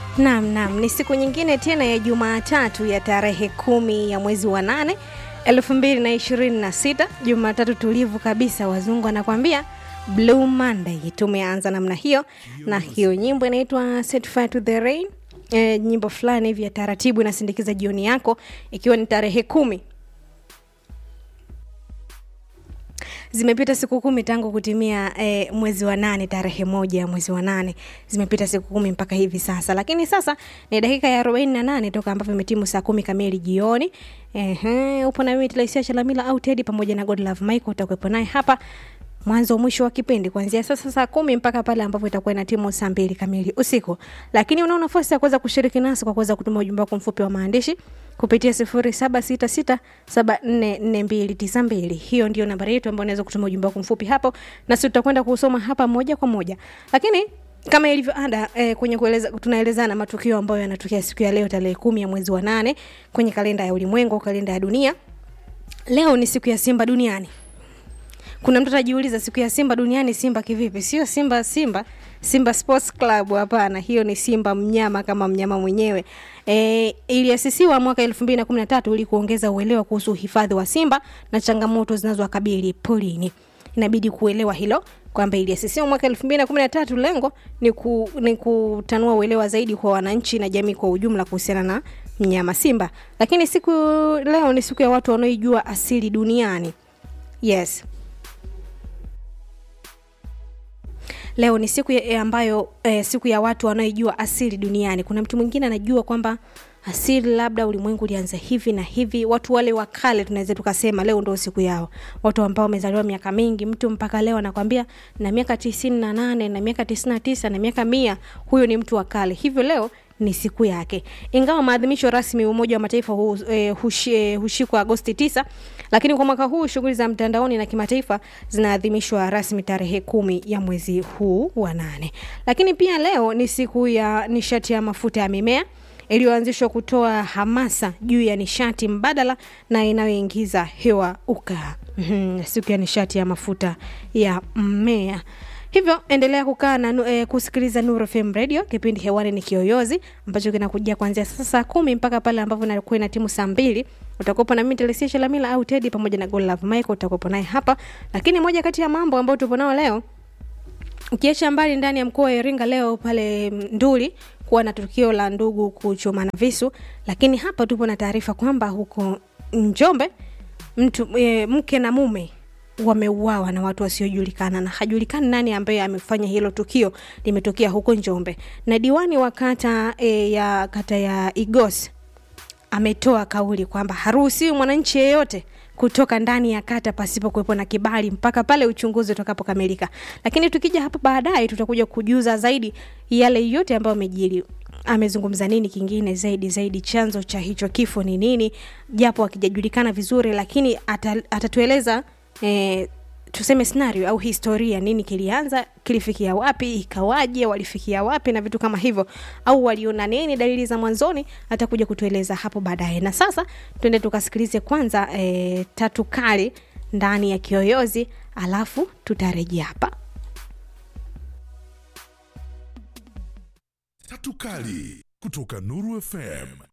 Naam, naam, ni siku nyingine tena ya Jumatatu ya tarehe kumi ya mwezi wa nane elfu mbili na ishirini na sita Jumatatu tulivu kabisa, wazungu anakwambia Blue Monday. Tumeanza namna hiyo, na hiyo nyimbo inaitwa Set Fire to the Rain. E, nyimbo fulani hivi ya taratibu inasindikiza jioni yako, ikiwa ni tarehe kumi zimepita siku kumi tangu kutimia eh, mwezi wa nane tarehe moja ya mwezi wa nane zimepita siku kumi mpaka hivi sasa lakini sasa ni dakika ya arobaini na nane toka ambavyo imetimu saa kumi kamili jioni Ehe, upo na mimi Tilaisia Chalamila au Tedi pamoja na Godlove Michael utakuwepo naye hapa mwanzo mwisho wa kipindi kuanzia sasa saa kumi mpaka pale ambapo itakuwa ina timu saa mbili kamili usiku lakini unao nafasi ya kuweza kushiriki nasi kwa kuweza kutuma ujumbe wako mfupi wa maandishi kupitia sifuri saba sita sita saba nne nne mbili tisa mbili hiyo ndio nambari yetu ambayo unaweza kutuma ujumbe wako mfupi hapo nasi tutakwenda kusoma hapa moja kwa moja lakini kama ilivyo ada eh, kwenye kueleza, tunaelezana matukio ambayo yanatokea siku ya leo tarehe kumi ya mwezi wa nane kwenye kalenda ya ulimwengu kalenda ya dunia leo ni siku ya simba duniani kuna mtu atajiuliza siku ya simba duniani simba kivipi sio simba simba simba sports club hapana hiyo ni simba mnyama kama mnyama mwenyewe e, iliasisiwa mwaka elfu mbili na kumi na tatu ili kuongeza uelewa kuhusu uhifadhi wa simba na changamoto zinazowakabili porini inabidi kuelewa hilo kwamba iliasisiwa mwaka elfu mbili na kumi na tatu lengo ni, ku, ni kutanua uelewa zaidi kwa wananchi na jamii kwa ujumla kuhusiana na mnyama simba lakini siku leo ni siku ya watu wanaoijua asili duniani yes leo ni siku ya ambayo eh, siku ya watu wanaoijua asili duniani kuna mtu mwingine anajua kwamba asili labda ulimwengu ulianza hivi na hivi watu wale wa kale tunaweza tukasema leo ndo siku yao watu ambao wamezaliwa miaka mingi mtu mpaka leo anakwambia na miaka tisini na nane na miaka tisini na tisa na miaka mia huyo ni mtu wa kale hivyo leo ni siku yake ingawa maadhimisho rasmi umoja wa mataifa hu, eh, hushi, eh, hushikwa agosti 9 lakini kwa mwaka huu shughuli za mtandaoni na kimataifa zinaadhimishwa rasmi tarehe kumi ya mwezi huu wa nane lakini pia leo ni siku ya nishati ya mafuta ya mimea iliyoanzishwa kutoa hamasa juu ya nishati mbadala na inayoingiza hewa ukaa mm-hmm. siku ya nishati ya mafuta ya mmea hivyo endelea kukaa na e, kusikiliza Nuru FM Radio. Kipindi hewani ni Kiyoyozi ambacho kinakujia kuanzia sasa saa kumi mpaka pale ambapo inakuwa ina timu saa mbili. Utakuwepo na mimi Telesia Shalamila au Teddy pamoja na Godlove Michael, utakuwepo naye hapa. Lakini moja kati ya mambo ambayo tupo nao leo ukiacha mbali ndani ya mkoa wa Iringa leo pale Nduli kuwa na tukio la ndugu kuchomana visu, lakini hapa tupo na taarifa kwamba huko Njombe mtu e, mke na mume wameuawa na watu wasiojulikana na hajulikani nani ambaye amefanya hilo tukio limetokea huko Njombe. Na diwani wa kata e, ya kata ya Igos ametoa kauli kwamba haruhusiwi mwananchi yeyote kutoka ndani ya kata pasipo kuwepo na kibali mpaka pale uchunguzi utakapokamilika. Lakini tukija hapo baadaye, tutakuja kujuza zaidi yale yote ambayo amejiri amezungumza nini kingine zaidi zaidi, chanzo cha hicho kifo ni nini, japo akijajulikana vizuri, lakini atatueleza eh, tuseme scenario au historia, nini kilianza, kilifikia wapi, ikawaje, walifikia wapi na vitu kama hivyo, au waliona nini, dalili za mwanzoni, atakuja kutueleza hapo baadaye. Na sasa twende tukasikilize kwanza eh, tatu kali ndani ya Kiyoyozi, alafu tutarejea hapa. Tatu kali kutoka Nuru FM